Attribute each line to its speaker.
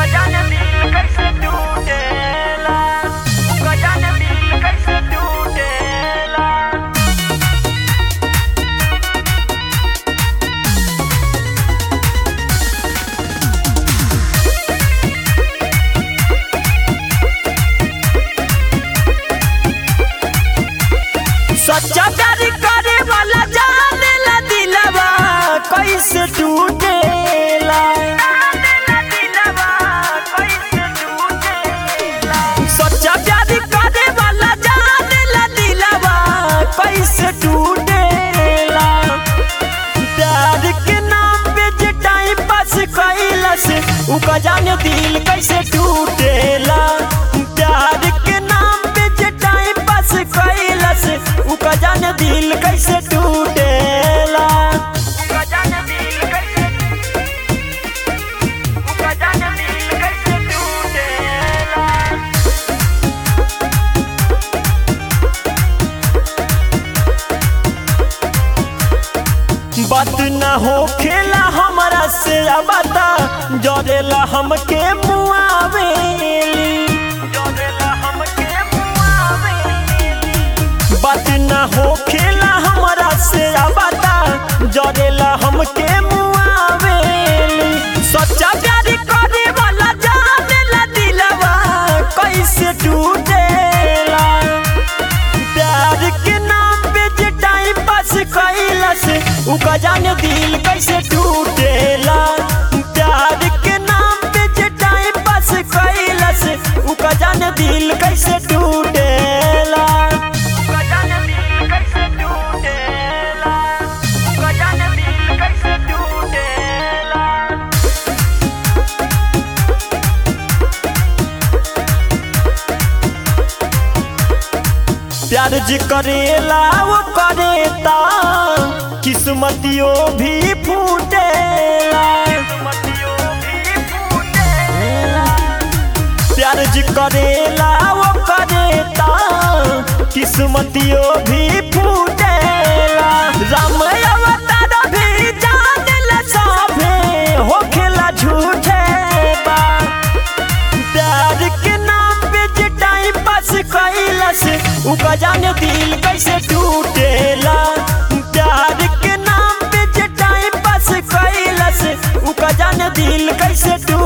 Speaker 1: जाने दिल कैसे टूटेला उका जाने दिल कैसे टूटेला
Speaker 2: सच्चा प्यार करे वाला जाने ला दिलवा कैसे टूटेला सच्चा प्यार करे वाला जाने ला दिलवा कैसे टूटेला प्यार के नाम पे जे टाइम पास कैला से उका जाने दिल कैसे टूटेला प्यार के नाम पे जे टाइम पास कैला से उका जाने दिल कैसे टूटेला
Speaker 1: उका जाने दिल कैसे उका जाने दिल कैसे टूटेला
Speaker 2: बात ना हो खेला हमारा से बता जरेला हमके मुआवेली
Speaker 1: जोरेला हमके मुआवेली
Speaker 2: बात ना हो खेला हमारा से बता जरेला हमके मुआवेली सच्चा प्यार करे वाला जाने ला दिलवा कैसे टूटेला प्यार के नाम पे जे टाइम पास कैला से उका जाने दिल कैसे टूटेला प्यार के नाम पे जे टाइम पास कैला से उका जाने दिल कैसे टूटेला
Speaker 1: उका जाने दिल कैसे टूटेला उका जाने दिल कैसे टूटेला
Speaker 2: प्यार जी करेला वो करेता किस्मतियों भी फूटेला
Speaker 1: मतियो भी फूटेला
Speaker 2: प्यार जी करेला वो करेता किस्मतियों भी फूटेला राम अवतार भी जानेला सभे होखेला झूठे बा प्यार के नाम पे जे टाइम पास कैला से उका जाने दिल कैसे टूटेला प्यार के नाम पे जे टाइम पास कैला से उका जाने दिल कैसे टूटेला